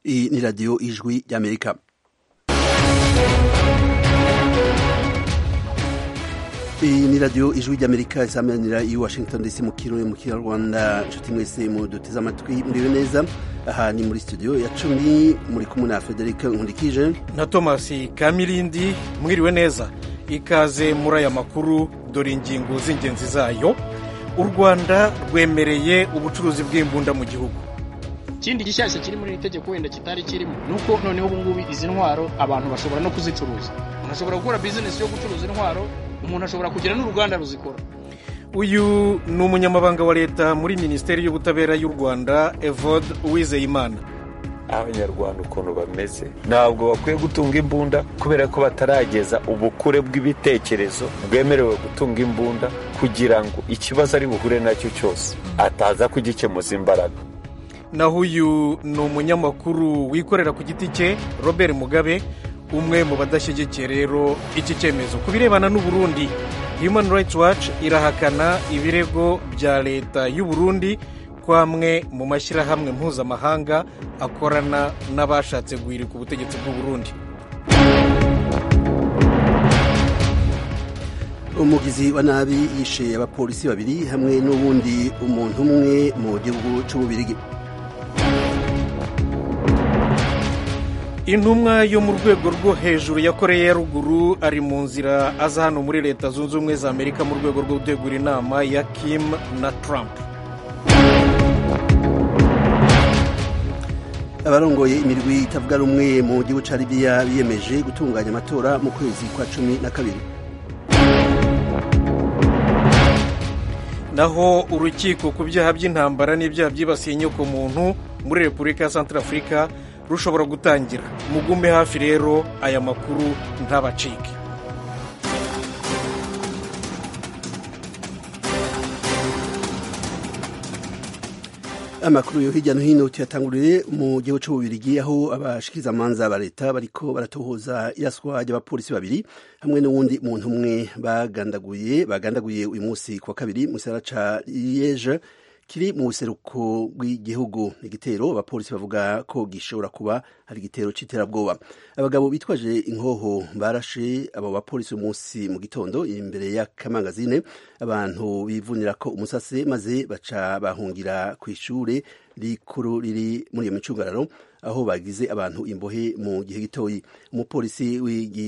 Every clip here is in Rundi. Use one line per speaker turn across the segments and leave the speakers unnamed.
Iyi ni radiyo ijwi ry'amerika iyi ni radiyo ijwi ry'amerika isamanira i washington dc mu kirundi mu kinyarwanda inshuti mwese mu duteze amatwi muriwe neza aha ni muri studio ya cumi muri kumwe na frederic nkurikije
na thomas kamirindi mwiriwe neza ikaze muri aya makuru dore ingingo z'ingenzi zayo u rwanda rwemereye ubucuruzi bw'imbunda mu gihugu
ikindi gishyashya kiri muri iri tegeko wenda kitari kirimo ni uko noneho ubu ngubu izi ntwaro abantu bashobora no kuzicuruza umuntu ashobora gukora bizinesi yo gucuruza intwaro umuntu ashobora kugira n'uruganda ruzikora
uyu ni umunyamabanga wa leta muri minisiteri y'ubutabera y'u rwanda evode uwizeyimana
abanyarwanda ukuntu bameze ntabwo bakwiye gutunga imbunda kubera ko batarageza ubukure bw'ibitekerezo bwemerewe gutunga imbunda kugira ngo ikibazo ari buhure nacyo cyose ataza kugikemuza imbaraga
naho uyu ni umunyamakuru wikorera ku giti cye robert mugabe umwe mu badashyigikiye rero iki cyemezo ku birebana n'uburundi human rights watch irahakana ibirego bya leta y'u Burundi ko amwe mu mashyirahamwe mpuzamahanga akorana n'abashatse guhirika ubutegetsi bw'u Burundi
umugizi wa nabi yishe abapolisi babiri hamwe n'ubundi umuntu umwe mu gihugu cy'ububirigi
intumwa yo mu rwego rwo hejuru ya koreya ya ruguru ari mu nzira aza hano muri leta zunze ubumwe za amerika mu rwego rwo gutegura inama ya kim na trump
abarongoye imirwi itavuga rumwe mu gihugu cya libiya biyemeje gutunganya amatora mu kwezi kwa cumi na kabiri
naho urukiko ku byaha by'intambara n'ibyaha byibasiye inyokomuntu muri repubulika ya santarafurika rushobora gutangira mugume hafi rero aya makuru ntabacike
amakuru yo hirya no hino tuyatangurire mu gihugu cy'ububirigi aho abashikirizamanza ba leta bariko baratohoza iraswa ry'abapolisi babiri hamwe n'uwundi muntu umwe bagandaguye bagandaguye uyu munsi ku wa kabiri mu gisagara ca liege kiri mu buseruko bw'igihugu igitero abapolisi bavuga ko gishobora kuba hari igitero c'iterabwoba abagabo bitwaje inkoho barashe abo bapolisi umunsi mu gitondo imbere y'akamangazine abantu bivunira ko umusase maze baca bahungira ku ishure rikuru riri muri iyo micungararo aho bagize abantu imbohe mu gihe gitoyi umupolisi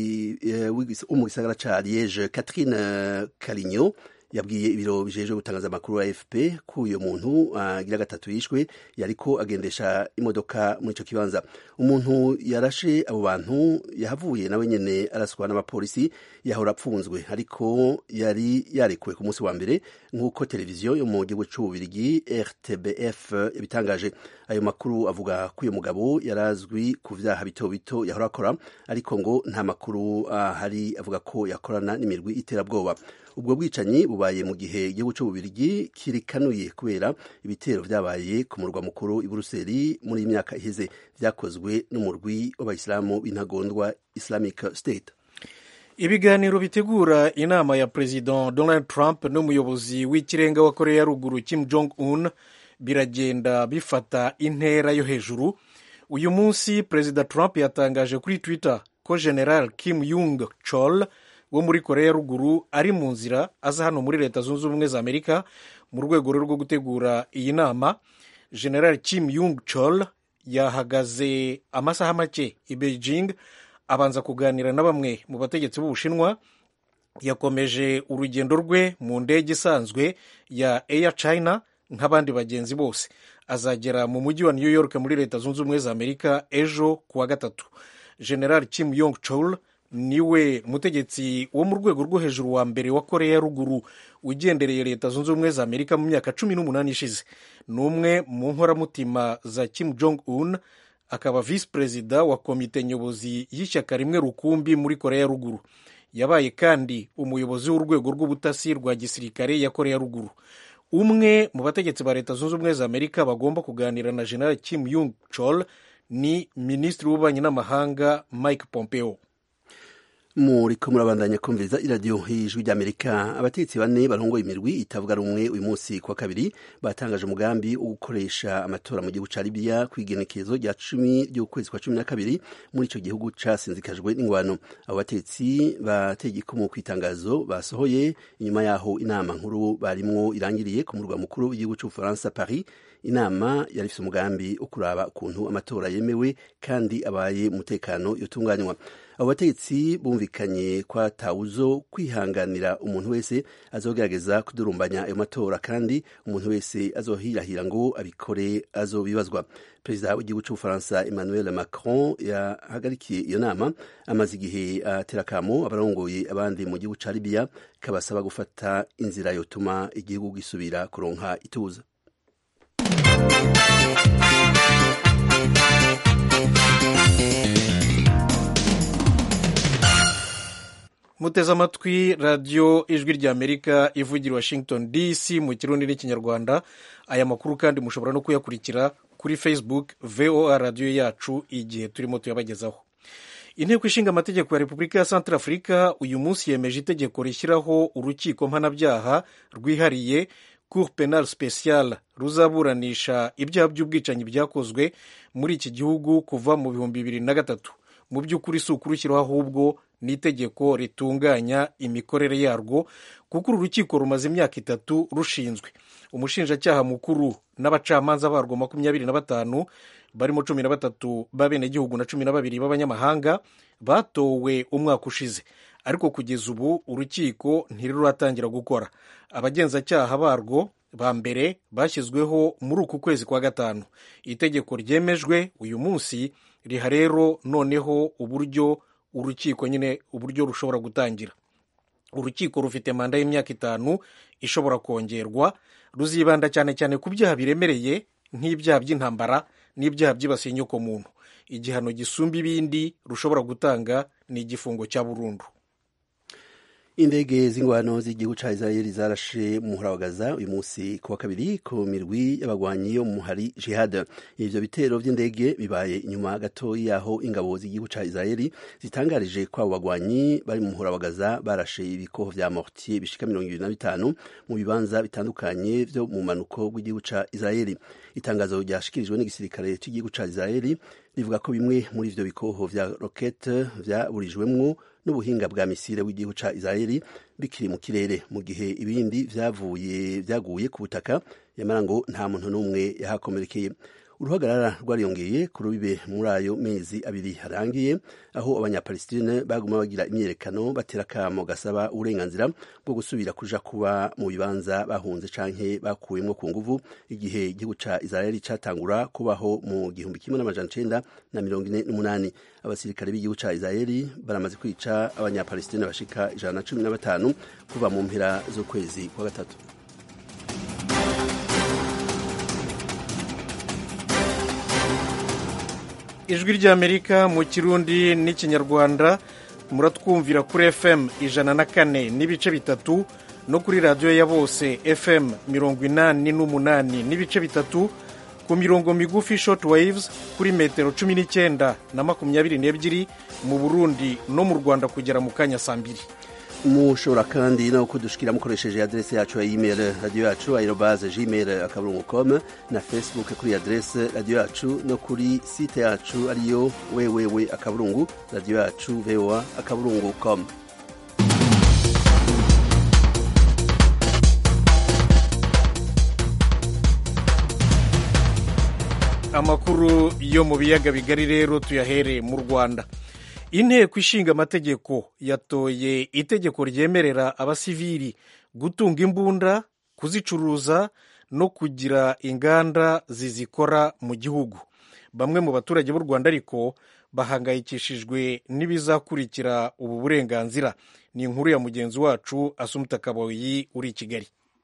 wo mu gisagara ca liege catherine caligno yabwiye ibiro bijejwe gutangaza amakuru ya AFP ko uyo muntu agira uh, gatatu yishwe yariko agendesha imodoka muri ico kibanza umuntu yarashe abo bantu yahavuye nawe nyene araswa n'abapolisi yahora apfunzwe ariko yari yarekuwe ku munsi wa mbere nk'uko televiziyo yo mu gihugu c'ububirigi RTBF yabitangaje ayo makuru avuga ko uyo mugabo yarazwi ku vyaha bito bito yahora akora ariko ngo nta makuru ahari uh, avuga ko yakorana n'imirwi iterabwoba ubwo bwicanyi bubaye mu gihe igihugu cy'ububirigi kirikanuye kubera ibitero vyabaye ku murwa mukuru i buruseli muri iyi myaka iheze vyakozwe n'umurwi w'abayisilamu b'intagondwa islamic state
ibiganiro bitegura inama ya perezida donald trump n'umuyobozi w'ikirenga wa korea ya ruguru kim jong un biragenda bifata intera yo hejuru uyu munsi perezida trump yatangaje kuri twitter ko general kim yung chol wo muri korea ya ruguru ari mu nzira aza hano muri leta zunze ubumwe za amerika mu rwego rwo gutegura iyi nama general kim yung chol yahagaze amasaha make i beijing abanza kuganira na bamwe mu bategetsi b'ubushinwa yakomeje urugendo rwe mu ndege isanzwe ya air china nk'abandi bagenzi bose azagera mu mujyi wa new york muri leta zunze ubumwe za amerika ejo ku wa gatatu general kim yong chol niwe mutegetsi wo mu rwego rwo hejuru wa mbere wa korea ya ruguru ugendereye leta zunze ubumwe za amerika mu myaka cumi n'umunani ishize ni umwe mu nkoramutima za kim jong un akaba visi perezida wa komite nyobozi y'ishyaka rimwe rukumbi muri korea ya ruguru yabaye kandi umuyobozi w'urwego rw'ubutasi rwa gisirikare ya korea ya ruguru umwe mu bategetsi ba leta zunze ubumwe za amerika bagomba kuganira na general kim yung chol ni minisitiri w'ububanyi n'amahanga mike pompeo
muriko murabandanya kumviriza iradiyo y'ijwi ry'amerika abategetsi bane barongoye imirwi itavuga rumwe uyu munsi kwa kabiri batangaje umugambi wo gukoresha amatora mu gihugu ca libiya kw'igenekezo rya cumi ry'ukwezi kwa cumi na kabiri muri ico gihugu casinzikajwe n'ingwano abo bategetsi bateye igikumu kw'itangazo basohoye inyuma yaho inama nkuru barimwo irangiriye ku murwa mukuru w'igihugu c'ubufaransa paris inama yari ifite umugambi wo kuraba ukuntu amatora yemewe kandi abaye umutekano yotunganywa abo bategetsi bumvikanye kwa tawuzo kwihanganira umuntu wese azogerageza kudurumbanya ayo matora kandi umuntu wese azohirahira ngo abikore azobibazwa perezida w'igihugu cy'ubufaransa emmanuel macron yahagarikiye iyo nama amaze igihe atera akamo abarongoye abandi mu gihugu ca libiya kabasaba gufata inzira yotuma igihugu gisubira kuronka ituza
muteze amatwi radiyo ijwi ry'amerika ivugira washington dc mu kirundi n'ikinyarwanda aya makuru kandi mushobora no kuyakurikira kuri facebook voa radiyo yacu igihe turimo tuyabagezaho inteko ishinga amategeko ya repubulika ya centre afurika uyu munsi yemeje itegeko rishyiraho urukiko mpanabyaha rwihariye cour penal special ruzaburanisha ibyaha by'ubwicanyi byakozwe muri iki gihugu kuva mu bihumbi bibiri na gatatu mu by'ukuri si ukurushyiraho ahubwo ni itegeko ritunganya imikorere yarwo kuko uru rukiko rumaze imyaka itatu rushinzwe umushinjacyaha mukuru n'abacamanza barwo makumyabiri na batanu barimo cumi na batatu b'abenegihugu na cumi na babiri b'abanyamahanga batowe umwaka ushize ariko kugeza ubu urukiko ntiruratangira gukora abagenzacyaha barwo ba mbere bashyizweho muri uku kwezi kwa gatanu itegeko ryemejwe uyu munsi riha rero noneho uburyo urukiko nyine uburyo rushobora gutangira urukiko rufite manda y'imyaka itanu ishobora kongerwa ruzibanda cyane cyane ku byaha biremereye nk'ibyaha by'intambara n'ibyaha byibasiye inyokomuntu igihano gisumba ibindi rushobora gutanga ni igifungo cya burundu
indege z'ingwano z'igihugu ca israeli zarashe mu muhora wa gaza uyu munsi ku wa kabiri ku mirwi y'abagwanyi yo mu muhari jihad ivyo bitero vy'indege bibaye inyuma gato yaho ingabo z'igihugu ca israeli zitangarije ko abo bagwanyi bari mu muhora wa gaza barashe ibikoho vya mortier bishika mirongo ibiri na bitanu mu bibanza bitandukanye vyo mu manuko bw'igihugu ca israeli itangazo ryashikirijwe n'igisirikare cy'igihugu ca israeli rivuga ko bimwe muri ivyo bikoho vya rokete vyaburijwemwo n'ubuhinga bwa misile w'igihugu ca israeli bikiri mu kirere mu gihe ibindi vyavuye vyaguye ku butaka yamara ngo nta muntu n'umwe yahakomerekeye uruhagarara rwariyongeye ku rubibe muri ayo mezi abiri harangiye aho abanyapalestine baguma bagira imyiyerekano batera akamo gasaba uburenganzira bwo gusubira kuja kuba mu bibanza bahunze canke bakuwemwo ku nguvu igihe igihugu ca israeli catangura kubaho mu gihumbi kimwe n'amajana icenda na mirongo ine n'umunani abasirikare b'igihugu ca israeli baramaze kwica abanyapalestine bashika ijana na cumi na batanu kuva mu mpera z'ukwezi kwa gatatu
ijwi ry'amerika mu kirundi n'ikinyarwanda muratwumvira kuri fm ijana na kane n'ibice bitatu no kuri radiyo ya bose fm mirongo inani n'umunani n'ibice bitatu ku mirongo migufi short waves kuri metero cumi n'icyenda na makumyabiri n'ebyiri mu burundi no mu rwanda kugera mu kanya saa mbiri
mushobora kandi no kudushikira mukoresheje adrese yacu ya email radio yacu aerobaze gmail akaburungu com na facebook kuri adrese radio yacu no kuri site yacu ariyo wewewe akaburungu radio yacu voa akaburungu com
amakuru yo mu biyaga bigari rero tuyahere mu rwanda inteko ishinga amategeko yatoye itegeko ryemerera abasivili gutunga imbunda kuzicuruza no kugira inganda zizikora mu gihugu bamwe mu baturage b'u rwanda ariko bahangayikishijwe n'ibizakurikira ubu burenganzira ni inkuru ya mugenzi wacu asumuta kaboyi uri i kigali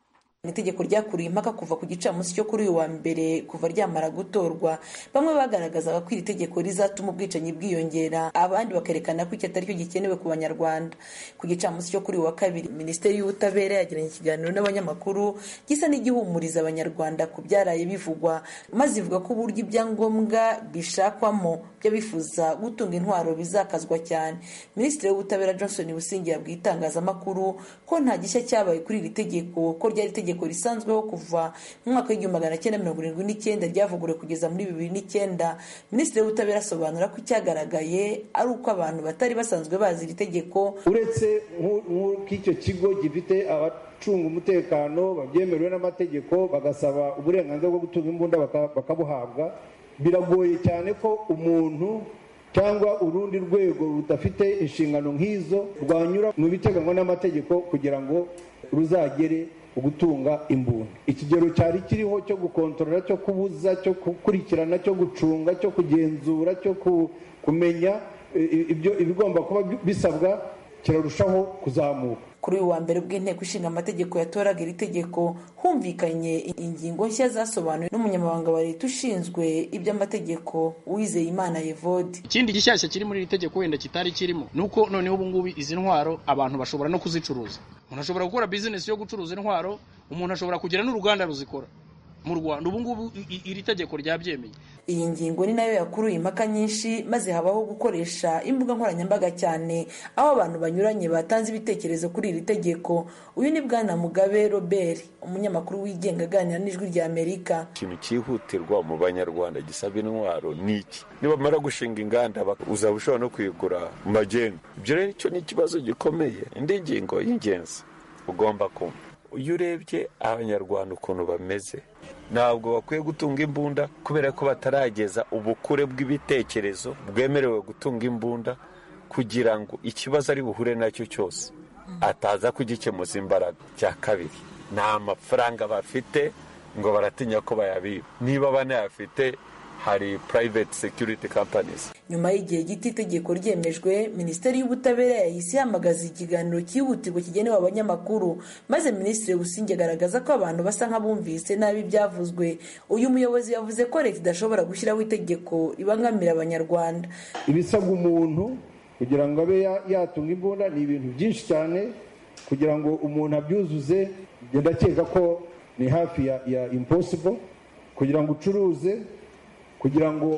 ni itegeko ryakuriye impaka kuva ku gicamunsi cyo kuri uyu wa mbere kuva ryamara gutorwa bamwe bagaragazaga ko iri tegeko rizatuma ubwicanyi bwiyongera abandi bakerekana ko iki atari cyo gikenewe ku banyarwanda ku gicamunsi cyo kuri uyu wa kabiri minisiteri y'ubutabera yagiranye ikiganiro n'abanyamakuru gisa n'igihumuriza abanyarwanda ku byaraye bivugwa maze ivuga ko uburyo ibyangombwa bishakwamo by'abifuza gutunga intwaro bizakazwa cyane minisitiri w'ubutabera johnson busingi yabwiye itangazamakuru ko nta gishya cyabaye kuri iri tegeko ko ryari itegeko risanzweho kuva mu mwaka w'igihumbi magana cyenda mirongo irindwi n'icyenda ryavuguruwe kugeza muri bibiri n'icyenda minisitiri w'ubutabera asobanura ko icyagaragaye ari uko abantu batari basanzwe bazi iri tegeko
uretse nk'icyo kigo gifite abacunga umutekano babyemerewe n'amategeko bagasaba uburenganzira bwo gutunga imbunda bakabuhabwa biragoye cyane ko umuntu cyangwa urundi rwego rudafite inshingano nk'izo rwanyura mu biteganywa n'amategeko kugira ngo ruzagere gutunga imbunda ikigero cyari kiriho cyo gukontorora cyo kubuza cyo gukurikirana cyo gucunga cyo kugenzura cyo kumenya ibyo ibigomba kuba bisabwa kirarushaho kuzamuka
kuri uyu wa mbere bw'inteko ishinga amategeko yatoraga iri tegeko humvikanye ingingo nshya zasobanuwe n'umunyamabanga wa leta ushinzwe iby'amategeko uwizeye imana yevode
ikindi gishyashya kiri muri iri tegeko wenda kitari kirimo ni uko noneho ubu ngubu izi ntwaro abantu bashobora no kuzicuruza umuntu ashobora gukora bizinesi yo gucuruza intwaro umuntu ashobora kugira n'uruganda ruzikora mu rwanda ubu ngubu iri tegeko ryabyemeye
iyi ngingo ni nayo yakuruye impaka nyinshi maze habaho gukoresha imbuga nkoranyambaga cyane aho abantu banyuranye batanze ibitekerezo kuri iri tegeko uyu ni bwana mugabe robert umunyamakuru wigenga aganira n'ijwi rya amerika
ikintu cyihutirwa mu banyarwanda gisaba intwaro ni iki nibamara gushinga inganda uzaba ushobora no kuyigura mu magendu ibyo rero icyo ni ikibazo gikomeye indi ngingo y'ingenzi ugomba kumva iyo urebye abanyarwanda ukuntu bameze ntabwo bakwiye gutunga imbunda kubera ko batarageza ubukure bw'ibitekerezo bwemerewe gutunga imbunda kugira ngo ikibazo ari buhure nacyo cyose ataza kugikemuza imbaraga cya kabiri nta mafaranga bafite ngo baratinya ko bayabiba niba banayafite hari private security companies
nyuma y'igihe gito itegeko ryemejwe minisiteri y'ubutabera yahise ihamagaza ikiganiro cyihutirwa kigenewe abanyamakuru maze minisitiri busingi agaragaza ko abantu basa nk'abumvise nabi ibyavuzwe uyu muyobozi yavuze ko leta idashobora gushyiraho itegeko ribangamira abanyarwanda
ibisabwa umuntu kugira ngo abe yatunga imbunda ni ibintu byinshi cyane kugira ngo umuntu abyuzuze ndakeka ko ni hafi ya, ya impossible kugira ngo ucuruze kugira ngo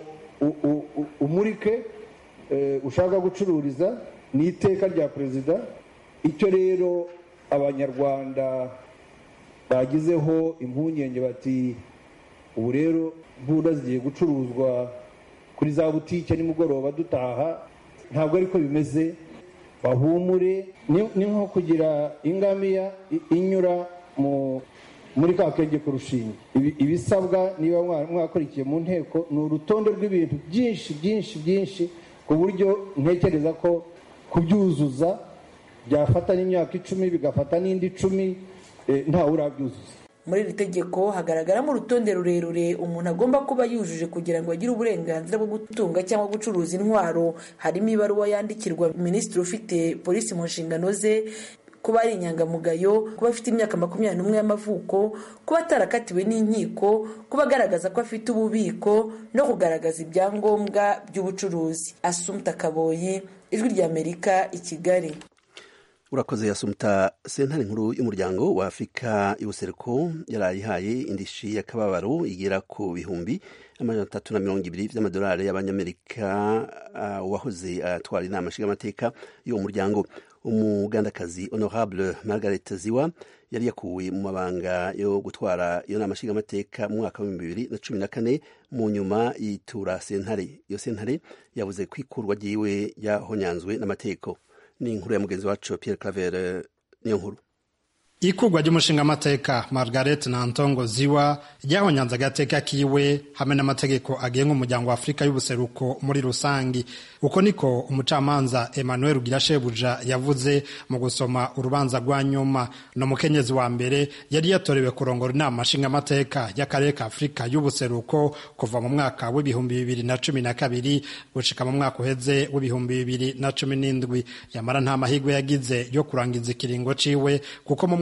umurike ushaka gucururiza ni iteka rya perezida icyo rero abanyarwanda bagizeho impungenge bati ubu rero imbunda zigiye gucuruzwa kuri za butike nimugoroba dutaha ntabwo ariko bimeze bahumure ni nko kugira ingamiya inyura mu muri ka kenge ku rushinge ibisabwa niba mwakurikiye mu nteko ni urutonde rw'ibintu byinshi byinshi byinshi ku buryo ntekereza ko kubyuzuza byafata n'imyaka icumi bigafata n'indi icumi ntawe urabyuzuza
muri iri tegeko hagaragaramo urutonde rurerure umuntu agomba kuba yujuje kugira ngo agire uburenganzira bwo gutunga cyangwa gucuruza intwaro harimo ibaruwa yandikirwa minisitiri ufite polisi mu nshingano ze kuba ari inyangamugayo kuba afite imyaka makumyabiri n'umwe y'amavuko kuba atarakatiwe n'inkiko kuba agaragaza ko afite ububiko no kugaragaza ibyangombwa by'ubucuruzi asumta kaboyi ijwi ry'amerika i kigali
urakoze yasumta sentare nkuru y'umuryango wa afurika y'ubuseruko yarayihaye indishi y'akababaro igera ku bihumbi amajana atatu na mirongo ibiri by'amadolari y'abanyamerika uwahoze uh, atwara inama nshingamateka y'uwo muryango umugandakazi honorable margaret ziwa yari yakuwe mu mabanga yo gutwara iyo nama nshingamateka mu mwaka w'ibihumbi bibiri na cumi na kane mu nyuma yitura sentare iyo sentare yavuze ko ikurwa ryiwe yahonyanzwe n'amategeko ni inkuru ya mugenzi wacu Pierre Claver niyo nkuru
ikurwa ry'umushingamateka margaret nantongo ziwa ryahonyanze agateka kiwe hamwe n'amategeko agenga umuryango wa afurika y'ubuseruko muri rusangi uko niko umucamanza emmanuel rugirashebuja yavuze mu gusoma urubanza rwa nyuma no mukenyezi wa mbere yari yatorewe kurongora inama nshingamateka y'akarere ka afurika y'ubuseruko kuva mu mwaka w'ibihumbi bibiri na cumi na kabiri gushika mu mwaka uheze w'ibihumbi bibiri na cumi n'indwi yamara nta mahirwe yagize yo kurangiza ikiringo ciwe kuko mu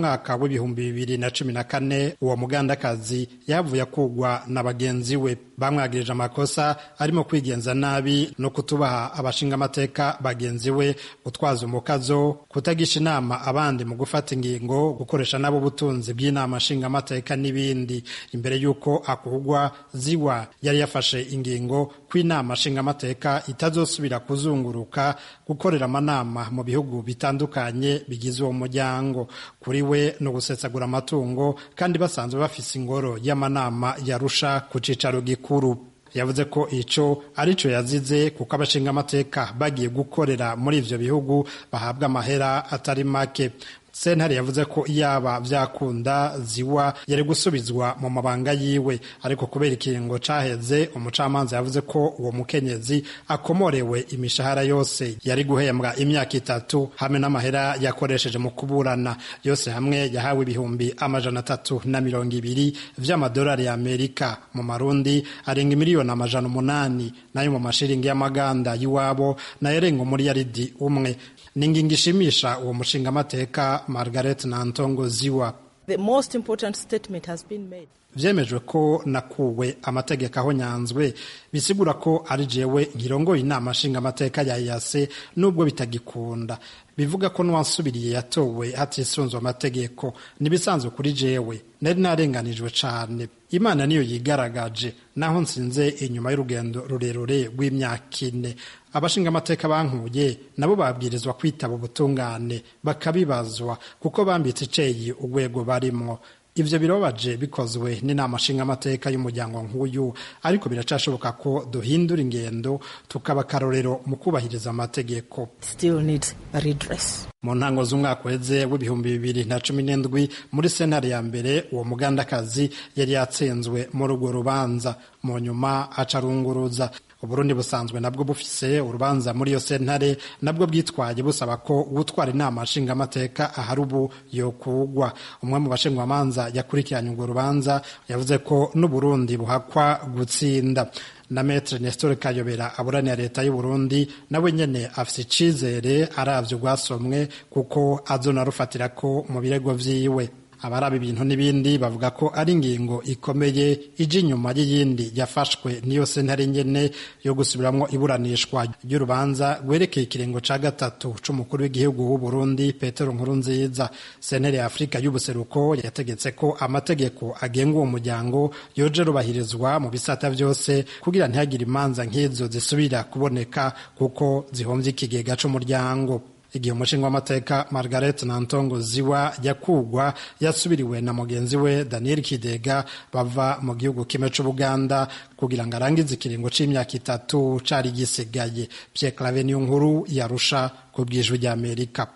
mwaka w'ibihumbi bibiri na cumi na kane uwo mugandakazi yavuye akugwa na bagenzi we bamwagirije amakosa arimo kwigenza nabi no kutubaha abashingamateka bagenzi we gutwaza umukazo kutagisha inama abandi mu gufata ingingo gukoresha nabo ubutunzi bw'inama nshingamateka n'ibindi imbere y'uko akugwa ziwa yari yafashe ingingo ko inama nshingamateka itazosubira kuzunguruka gukorera amanama mu bihugu bitandukanye bigize uwo muryango kuri we no gusesagura amatungo kandi basanzwe bafise ingoro y'amanama yarusha ku cicaro gikuru yavuze ko ico arico yazize kuko abashinga amateka bagiye gukorera muri ivyo bihugu bahabwa amahera atari make sentare yavuze ko yaba vyakunda ziwa yari gusubizwa mu mabanga yiwe ariko kubera ikiringo caheze umucamanza yavuze ko uwo mukenyezi akomorewe imishahara yose yari guhembwa imyaka itatu hamwe n'amahera yakoresheje mu kuburana yose hamwe yahawe ibihumbi amajana atatu na mirongo ibiri vy'amadolari y'amerika mu marundi arenga miliyoni amajana umunani nayo mu mashiringi y'amaganda y'iwabo nayo arenga umuriyaridi umwe ni ingingo ishimisha uwo mushingamateka margaret nantongo ziwa
The most important statement has been made.
vyemejwe ko nakuwe amategeko aho nyanzwe bisigura ko ari jewe nkirongoye inama nshingamateka ya yase nubwo bitagikunda bivuga ko n'uwansubiriye yatowe hatisunzwe amategeko nibisanzwe kuri jewe nari narenganijwe cane imana niyo yigaragaje naho nsinze inyuma y'urugendo rurerure rw'imyaka ine abashingamateka bankuye nabo babwirizwa kwitaba ubutungane bakabibazwa kuko bambitse iceyi urwego barimwo ivyo birababaje bikozwe n'inama nshingamateka y'umuryango nk'uyu ariko biracashoboka ko duhindura ingendo tukaba akarorero mu kubahiriza amategeko
Still needs a redress.
mu ntango z'umwaka uheze w'ibihumbi bibiri na cumi n'indwi muri sentare ya mbere uwo mugandakazi yari yatsinzwe muri urwo rubanza mu nyuma acarunguruza uburundi busanzwe nabwo bufise urubanza muri iyo sentare nabwo bwitwaye busaba ko uwutwara inama nshingamateka ahari ubu yokugwa umwe mu bashingwamanza yakurikiranye urwo rubanza yavuze ko n'uburundi buhakwa gutsinda na metre nestor kayobera aburanira leta y'uburundi nawe nyene afise icizere aravye urwasomwe kuko azonarufatira ko mu birego vyiwe abaraba ibintu n'ibindi bavuga ko ari ingingo ikomeye ije inyuma y'iyindi yafashwe niyo sentare nyene yo gusubiramwo iburanishwa ry'urubanza rwerekeye ikiringo ca gatatu c'umukuru w'igihugu w'uburundi petero nkurunziza sentare ya afurika y'ubuseruko yategetse ko amategeko agenga uwo muryango yoje rubahirizwa mu bisata vyose kugira ntihagire imanza nk'izo zisubira kuboneka kuko zihomvye ikigega c'umuryango igihe umushinga w'amateka margaret nantongo ziwa yakugwa yasubiriwe na mugenzi we daniel kidega bava mu gihugu kimwe c'ubuganda kugira ngo arangize ikiringo c'imyaka itatu cari gisigaye pierre clave niyo nkuru yarusha ku bwijwi ry'amerika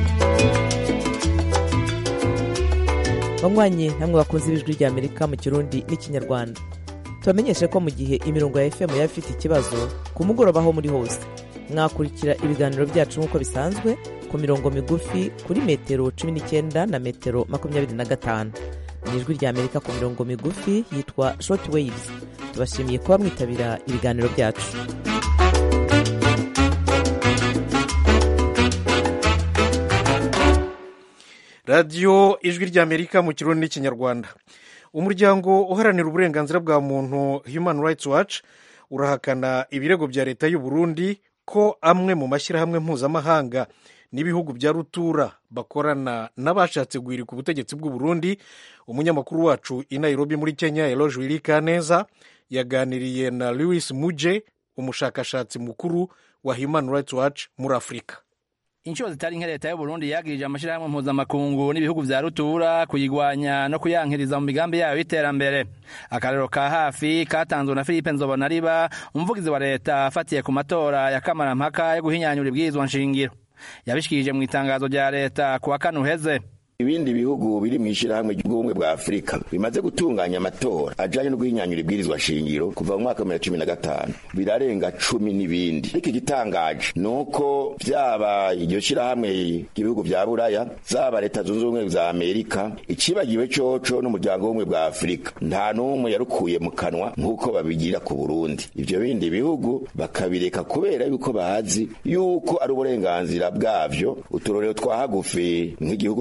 banywanyi namwe bakunze ibijwi rya amerika mu kirundi n'ikinyarwanda tubamenyeshe ko mu gihe imirongo ya fm yaba ifite ikibazo ku mugoroba aho muri hose mwakurikira ibiganiro byacu nk'uko bisanzwe ku mirongo migufi kuri metero cumi n'icyenda na metero makumyabiri na gatanu ni ijwi rya amerika ku mirongo migufi yitwa short waves tubashimiye kuba mwitabira ibiganiro byacu
radiyo ijwi ry'amerika mu kirundi n'ikinyarwanda umuryango uharanira uburenganzira bwa muntu human rights watch urahakana ibirego bya leta y'u Burundi ko amwe mu mashyirahamwe mpuzamahanga n'ibihugu bya rutura bakorana n'abashatse guhirika ubutegetsi bw'u Burundi umunyamakuru wacu i Nairobi muri Kenya Eloge Wilikaneza yaganiriye na Louis Muje umushakashatsi mukuru wa Human Rights Watch muri Afurika
inshuro zitari nke leta y'uburundi yagirije amashyirahamwe mpuzamakungu n'ibihugu vya rutura kuyigwanya no kuyankiriza mu migambi yayo y'iterambere akarero ka hafi katanzwe na philippe nzobonariba umuvugizi wa leta afatiye ku matora ya kamarampaka yo guhinyanyura ibwirizwa nshingiro yabishikirije mu itangazo rya leta ku wa kane uheze
ibindi bihugu biri mu ishyirahamwe ry'ubumwe bwa afurika bimaze gutunganya amatora ajanye no guhinyanyura ibwirizwa shingiro kuva mu mwaka wa cumi na gatanu birarenga cumi n'ibindi ariko igitangaje ni uko vyaba iryo shyirahamwe ry'ibihugu vya buraya zaba leta zunze ubumwe za amerika icibagiwe coco n'umuryango w'ubumwe bwa afurika nta n'umwe yarukuye mu kanwa nk'uko babigira ku burundi ivyo bindi bihugu bakabireka kubera yuko bazi yuko ari uburenganzira bwavyo uturorero twa hagufi nk'igihugu c'u rwanda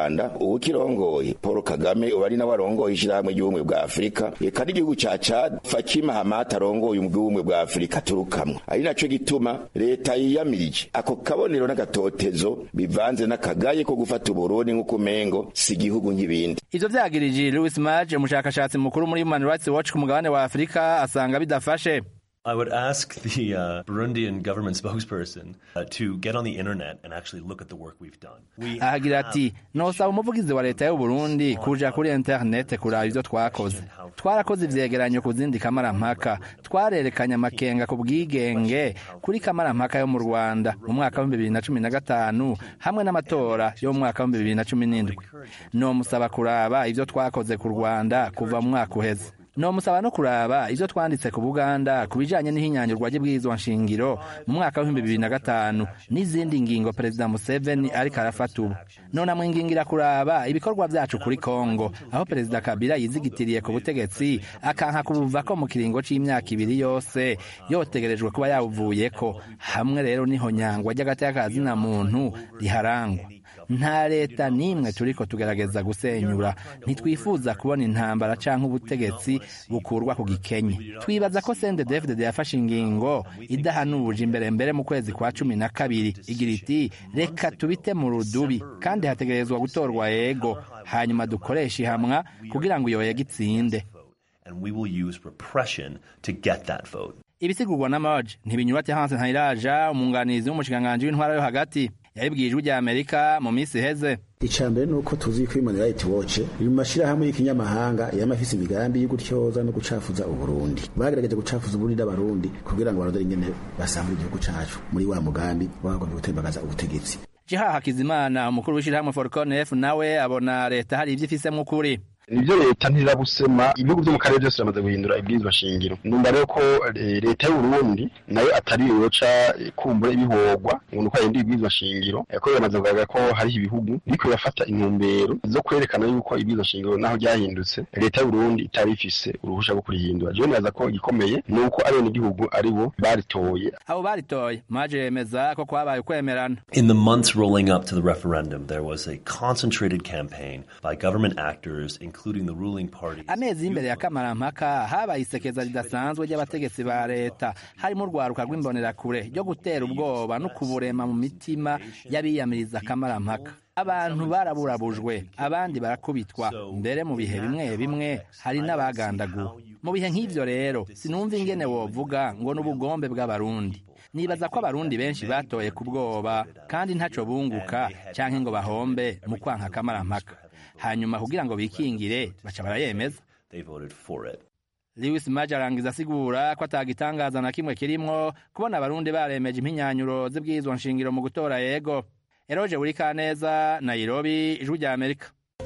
rwanda uwukirongoye paul kagame uba ari nawe arongoye ishyirahamwe ry'ubumwe bwa afurika eka n'igihugu ca cad fakima hamata arongoye ubumwe bwa afurika turukamwo ari naco gituma leta yiyamirije ako kabonero n'agatotezo bivanze n'akagaye ko gufata uburundi nk'uko umengo si igihugu nk'ibindi
ivyo vyagirije louis maj umushakashatsi mukuru muri human rights watch ku mugabane wa afurika asanga bidafashe
I would ask the uh, Burundian government spokesperson uh, to get on the internet and actually look at the work we've done. We
ahagira ati nosaba umuvugizi wa leta y'u Burundi kuja kuri internet kuraba ivyo twakoze twarakoze ivyegeranyo ku zindi kamarampaka twarerekanye amakenga ku bwigenge kuri kamarampaka yo mu Rwanda mu mwaka wa bibiri na cumi na gatanu hamwe n'amatora yo mu mwaka wa bibiri na cumi n'indwi nomusaba kuraba ivyo twakoze ku Rwanda kuva mu mwaka uheze nomusaba no kuraba ivyo twanditse ku Buganda ku bijanye n'ihinyanyurwa ry'ibwirizwa nshingiro mu mwaka w'ibihumbi bibiri na gatanu n'izindi ngingo perezida Museveni ariko arafata ubu none amwingingira kuraba ibikorwa vyacu kuri Kongo aho perezida Kabila yizigitiriye ku butegetsi akanka kubuvako mu kiringo c'imyaka ibiri yose yotegerejwe kuba yawuvuyeko hamwe rero niho nyangwa ry'agateka kazina muntu riharangwa nta leta n'imwe turiko tugerageza gusenyura ntitwifuza kubona intambara canke ubutegetsi bukurwa ku gikenye twibaza ko CNDD-FDD yafashe ingingo idahanuje imbere mbere mu kwezi kwa cumi na kabiri igira iti reka tubite mu rudubi kandi hategerezwa gutorwa yego hanyuma dukoreshe ihamwa kugira ngo iyo yego itsinde
and we will use repression to get that vote.
ibisigurwa na Maj ntibinyurate Hanse Ntayiraja umunganizi w'umushikiranganji w'intwara yo hagati yabibwiye ijwi rya Amerika mu minsi iheze
icambere ni uko tuzi ko Human Rights Watch iri mu mashirahamwe y'ikinyamahanga yama afise imigambi yo gutyoza no gucafuza uburundi bagerageje gucafuza uburundi n'abarundi kugira ngo barondere ingene basambura igihugu cacu muri wa mugambi bagomba gutembagaza ubutegetsi
Jiha Hakizimana umukuru w'ishirahamwe Forcon F nawe abona leta hari ivyo ifisemwo ukuri
nivyo leta ntirabusema ibihugu vyo mu karere byose biramaze guhindura ibwirizwa shingiro numva rero ko leta y'u Burundi nayo atari yoca kumbura ibihogwa ngo nuko yindi ibwirizwa shingiro ko biramaze kugaragara ko hariho ibihugu biriko birafata intumbero zo kwerekana yuko ibwirizwa shingiro naho ryahindutse leta y'u Burundi itari ifise uruhusha rwo kurihindura jewe nibaza ko igikomeye ni uko abenegihugu ari bo baritoye
abo baritoye maje yemeza ko kwabaye ukwemerana
In the months rolling up to the referendum, there was a concentrated campaign by government actors, including the ruling party.
amezi y'imbere ya kamarampaka habaye isekeza ridasanzwe ry'abategetsi ba leta harimo urwaruka rw'imbonerakure ryo gutera ubwoba no kuburema mu mitima y'abiyamiriza kamarampaka abantu baraburabujwe abandi barakubitwa mbere mu bihe bimwe bimwe hari n'abagandaguwe mu bihe nk'ivyo rero sinumva ingene wovuga ngo n'ubugombe bw'abarundi nibaza ko abarundi benshi batoye ku bwoba kandi ntaco bunguka canke ngo bahombe mu kwanka kamarampaka hanyuma kugira ngo bikingire baca barayemeza
They voted for it.
Lewis Maj arangiza asigura ko atagitangaza na kimwe kirimwo kubona abarundi baremeje impinyanyuro z'ibwirizwa nshingiro mu gutora yego Eroje Burikaneza Nairobi ijwi rya Amerika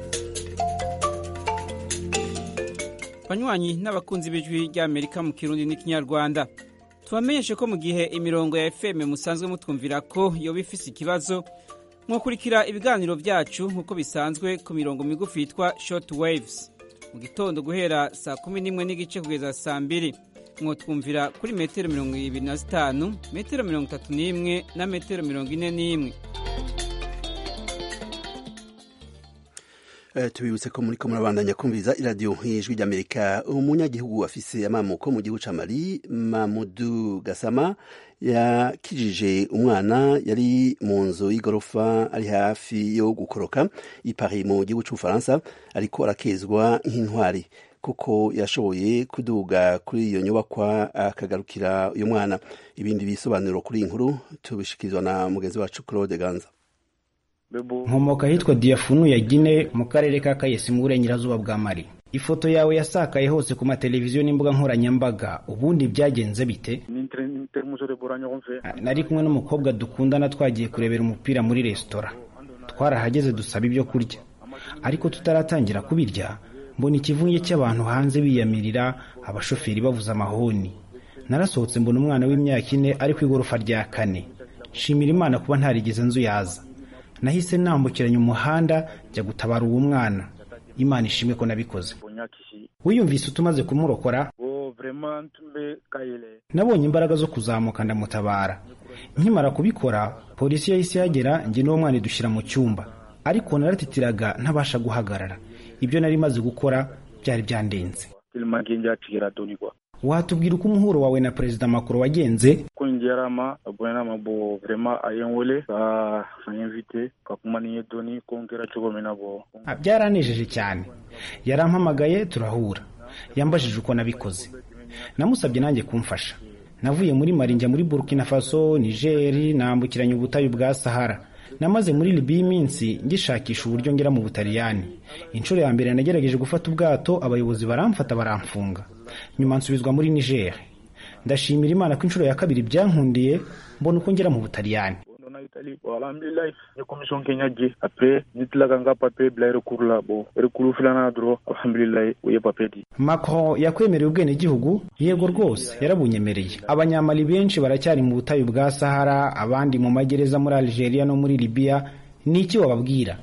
banywanyi n'abakunzi b'ijwi ry'amerika mu kirundi n'ikinyarwanda tubamenyeshe ko mu gihe imirongo ya fm musanzwe mutwumvira ko yoba ifise ikibazo mwakurikira ibiganiro byacu nk'uko bisanzwe ku mirongo migufi yitwa short waves mu gitondo guhera saa kumi n'imwe n'igice kugeza saa mbiri mwotwumvira kuri metero mirongo ibiri na zitanu metero mirongo itatu n'imwe na metero mirongo ine n'imwe
Uh, tubibutse ko muri ko murabandanya kumviriza iradiyo y'ijwi ry'amerika umunyagihugu afise amamuko mu gihugu ca mali mamudu gasama yakijije umwana yari mu nzu y'igorofa ari hafi yo gukoroka i Paris mu gihugu c'ubufaransa ariko arakezwa nk'intwari kuko yashoboye kuduga kuri iyo nyubakwa akagarukira uyu mwana ibindi bisobanuro kuri iyi nkuru tubishikirizwa na mugenzi wacu Claude Ganza
nkomoka ahitwa diyafunu ya gine mu karere ka kayesi mu burengerazuba bwa mari ifoto yawe yasakaye hose ku mateleviziyo n'imbuga nkoranyambaga ubundi byagenze bite nari kumwe n'umukobwa dukundana twagiye kurebera umupira muri resitora twarahageze dusaba ibyo kurya ariko tutaratangira kubirya mbona ikivunge cy'abantu hanze biyamirira abashoferi bavuza amahoni narasohotse mbona umwana w'imyaka ine ari ku igorofa rya kane nshimira imana kuba ntarigeze nzu yaza nahise nambukiranya umuhanda njya gutabara uwo mwana imana ishimwe ko nabikoze wiyumvise utumaze kumurokora nabonye imbaraga zo kuzamuka ndamutabara nkimara kubikora polisi yahise ihagera njye n'uwo mwana idushyira mu cyumba ariko naratitiraga ntabasha guhagarara ibyo nari maze gukora byari byandenze watubwira uko umuhuro wawe na perezida makuru wagenze
ko ngerama abonama bo vrema ayenwele ka anyinvite kakumaniye doni kongera cogome nabo
byaranejeje cyane yarampamagaye turahura yambajije uko nabikoze namusabye nanjye kumfasha navuye muri mari njya muri burkina faso nigeri nambukiranya ubutayu bwa sahara namaze muri libiya iminsi ngishakisha uburyo ngera mu butaliyani inshuro ya mbere nagerageje gufata ubwato abayobozi baramfata baramfunga nyuma nsubizwa muri niger ndashimira imana ko inshuro ya kabiri byankundiye mbona uko ngera mu butaliyani
alhamdulilayi ni commission kenya je après ni tilaka nga papier bila recours la bo recours filana doro alhamdulilayi uye papier di
macron yakwemereye ubwenegihugu yego rwose yarabunyemereye abanyamali benshi baracyari mu butayu bwa sahara abandi mu magereza muri algeria no muri libiya ni iki wababwira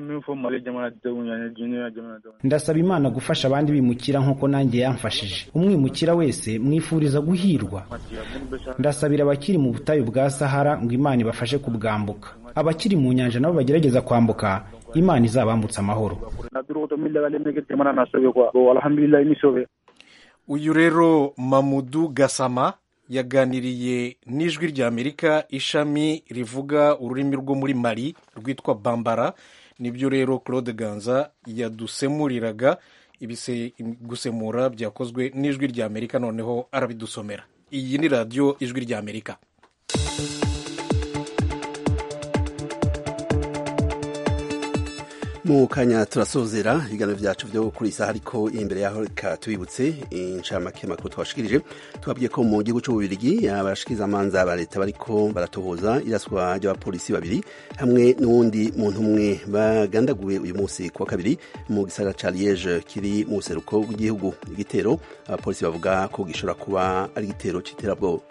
ndasaba imana gufasha abandi bimukira nk'uko nanjye yamfashije umwimukira wese mwifuriza guhirwa ndasabira abakiri mu butayu bwa sahara ngo imana ibafashe kubwambuka abakiri mu nyanja nabo bagerageza kwambuka imana izabambutsa amahoro
uyu rero mamudu gasama yaganiriye n'ijwi ry'amerika ishami rivuga ururimi rwo muri mari rwitwa bambara nibyo rero claude ganza yadusemuriraga gusemura byakozwe n'ijwi ry'amerika noneho arabidusomera iyi ni radiyo ijwi ry'amerika
mu kanya turasozera ibiganiro byacu byo kuri isaha ariko imbere yaho reka tubibutse inshamake makuru twashikirije tubabwiye ko mu gihugu cy'ububirigi abashikirizamanza ba leta bariko baratohoza iraswa ry'abapolisi babiri hamwe n'uwundi muntu umwe bagandaguwe uyu munsi ku wa kabiri mu gisagara ca liege kiri mu buseruko bw'igihugu igitero abapolisi bavuga ko gishobora kuba ari igitero c'iterabwoba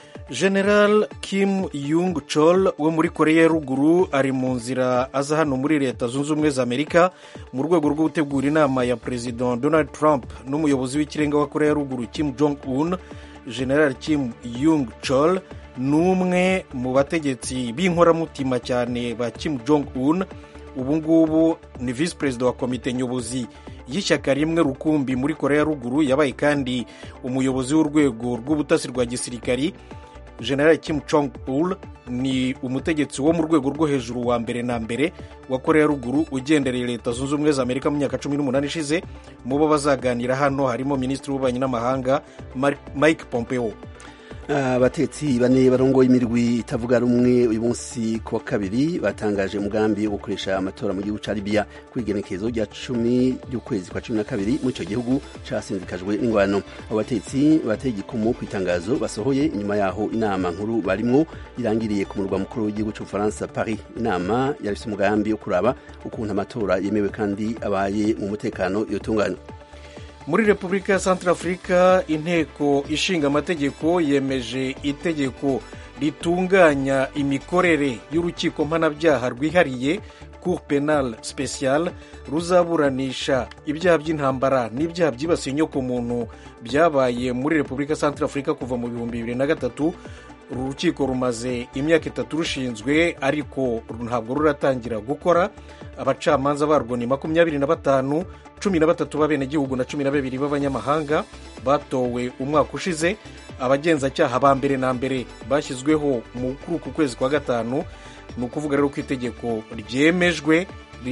general kim yung chol wo muri koreya ya ruguru ari mu nzira aza hano muri leta zunze ubumwe za amerika mu rwego rwo gutegura inama ya perezida donald trump n'umuyobozi w'ikirenga wa koreya ya ruguru kim jong un general kim yung chol ni umwe mu bategetsi b'inkoramutima cyane ba kim jong un ubu ngubu ni visi perezida wa komite nyobozi y'ishyaka rimwe rukumbi muri koreya ya ruguru yabaye kandi umuyobozi w'urwego rw'ubutasi rwa gisirikari general kim chong ul ni umutegetsi wo mu rwego rwo hejuru wa mbere na mbere wa koreya ruguru ugendereye leta zunze ubumwe za amerika mu myaka cumi n'umunani ishize mu bo bazaganira hano harimo minisitiri w'ububanyi n'amahanga mike pompeo
abatetsi bane barongoye imirwi itavuga rumwe uyu munsi ku wa kabiri batangaje umugambi wo gukoresha amatora mu gihugu cya libiya ku igenekerezo rya cumi ry'ukwezi kwa cumi na kabiri muri icyo gihugu cyasindikajwe n'ingwano abo batetsi bateye igikumu ku itangazo basohoye inyuma yaho inama nkuru barimwo irangiriye ku murwa mukuru w'igihugu cy'ubufaransa paris inama yarafite umugambi wo kuraba ukuntu amatora yemewe kandi abaye mu mutekano yotunganywa
muri repubulika ya santarafurika inteko ishinga amategeko yemeje itegeko ritunganya imikorere y'urukiko mpanabyaha rwihariye cour penal special ruzaburanisha ibyaha by'intambara n'ibyaha byibasiye inyokomuntu byabaye muri repubulika ya santarafurika kuva mu bihumbi bibiri na gatatu uru rukiko rumaze imyaka itatu rushinzwe ariko ntabwo ruratangira gukora abacamanza barwo ni makumyabiri na batanu cumi na batatu b'abenegihugu na cumi na babiri b'abanyamahanga batowe umwaka ushize abagenzacyaha ba mbere na mbere bashyizweho kuri uku kwezi kwa gatanu ni ukuvuga rero ko itegeko ryemejwe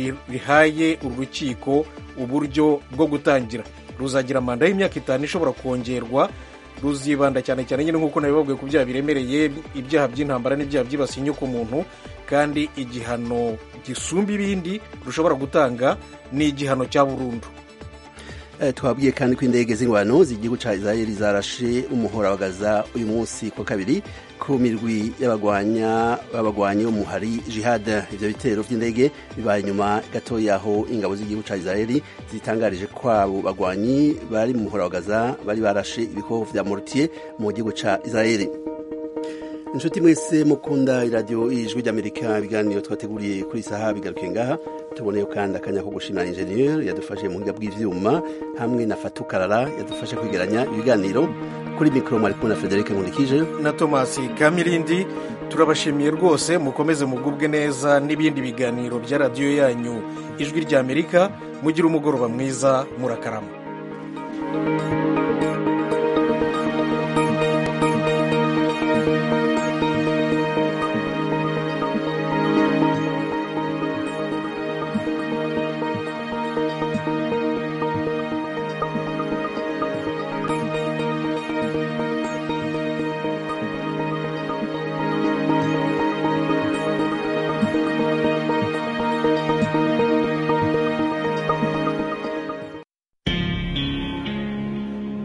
rihaye uru rukiko uburyo bwo gutangira ruzagira manda y'imyaka itanu ishobora kongerwa ruzibanda cyane cyane nyine nk'uko nabibabwiye ku byaha biremereye ibyaha by'intambara n'ibyaha byibasiye inyokomuntu kandi igihano gisumba ibindi rushobora gutanga ni igihano cya burundu
twabwiye kandi ko indege z'ingwano z'igihugu cya israel zarashe umuhora wa gaza uyu munsi ku kabiri ku mirwi y'abagwanya b'abagwanyi bo muhari jihad ibyo bitero by'indege bibaye nyuma gato y'aho ingabo z'igihugu cya israel zitangarije ko abo bagwanyi bari mu muhora wa gaza bari barashe ibikoho vya mortier mu gihugu cya israel inshuti mwese mukunda iradiyo ijwi ry'amerika ibiganiro twateguriye kuri saha bigaruke ngaha tuboneyeho kandi akanya ko gushimira injeniyeri yadufashe mu buhinga bw'ivyuma hamwe na fatukarara yadufashe kwegeranya ibiganiro kuri mikoro mwari kumwe na frederic nkundikije
na tomasi kamirindi turabashimiye rwose mukomeze mugubwe neza n'ibindi biganiro bya radiyo yanyu ijwi ry'amerika mugire umugoroba mwiza murakarama